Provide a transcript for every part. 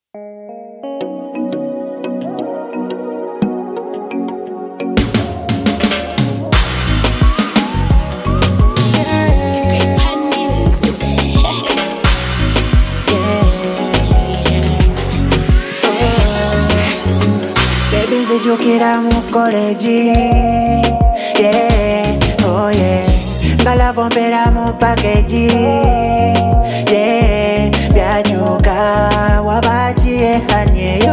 nzijukira mu koleji yeah, oh yeah. ngalavombera mu pakeji yeah, byajuka wabakiye hanyeyo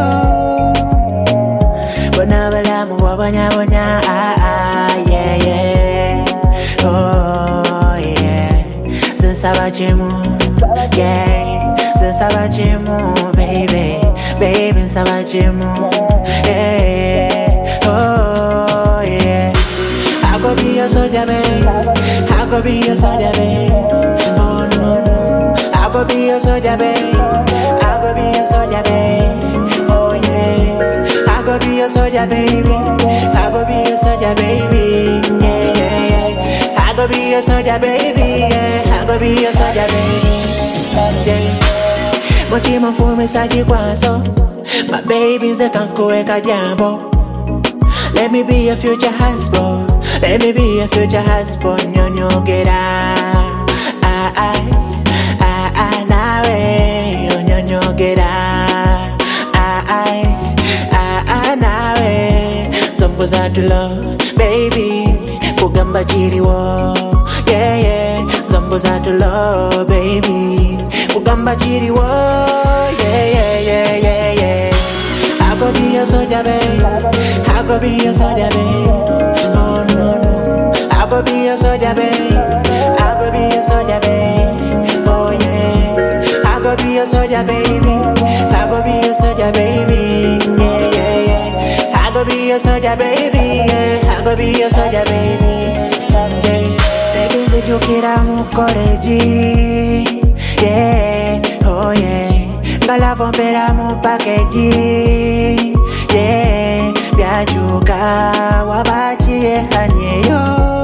bona balamu wabonyabonya ah, ah, yeah, yeah. Oh, yeah. zinsaba kimu yeah. zinsaba kimu baby baby nsaba kimu yeah. Oh, yeah. I go be your soldier, babe. I go be your soldier, babe. Oh no no. I go be your soldier, babe. I go be your soldier, babe. Oh yeah. I go be your soldier, baby. I go be your soldier, baby. Yeah yeah yeah. I go be your soldier, baby. Yeah. I go be your soldier, baby. Yeah. Mutima mfumisaji kwaso My baby nze kankuweka jambo Let me be your future husband Let me be your future husband Nyonyogera ah, ah, ah, ah, nawe Nyonyogera ah, ah, ah, ah, nawe Zomboza to love baby Kugamba chiriwo yeah yeah Zomboza to love baby Kugamba chiriwo yeah yeah yeah yeah yeah I go be your soldier, babe. I go be your soldier, babe. Oh no no. I go be your soldier, babe. I go be your soldier, babe. Oh yeah. I go be your soldier, baby. I go be your soldier, baby. Yeah yeah yeah. I go be your soldier, baby. Yeah. I go be your soldier, baby. Yeah. Baby, nzijukira mu koleji. Yeah. Oh yeah. ngalavombera mu pakeji yeah, byajuka wabakiye hanyeyo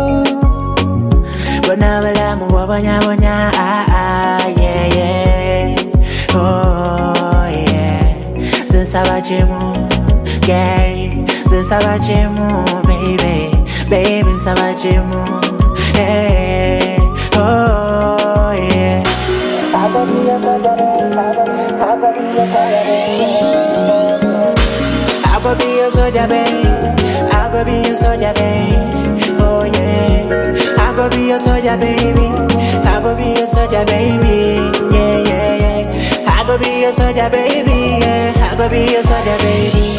bona balamu wabonyabonya ah, ah, yeah, yeah. Oh, yeah. zinsaba kimu yeah. zinsaba kimu baby baby nsaba kimu yeah. oh, yeah. I go be your soldier, babe. I go be your soldier, babe. I go be your soldier, babe. I go be your soldier, babe. Oh yeah. I go be your soldier, baby. I go be your soldier, baby. Yeah, yeah, yeah. I go be your soldier, baby. Yeah. I go be your soldier, baby.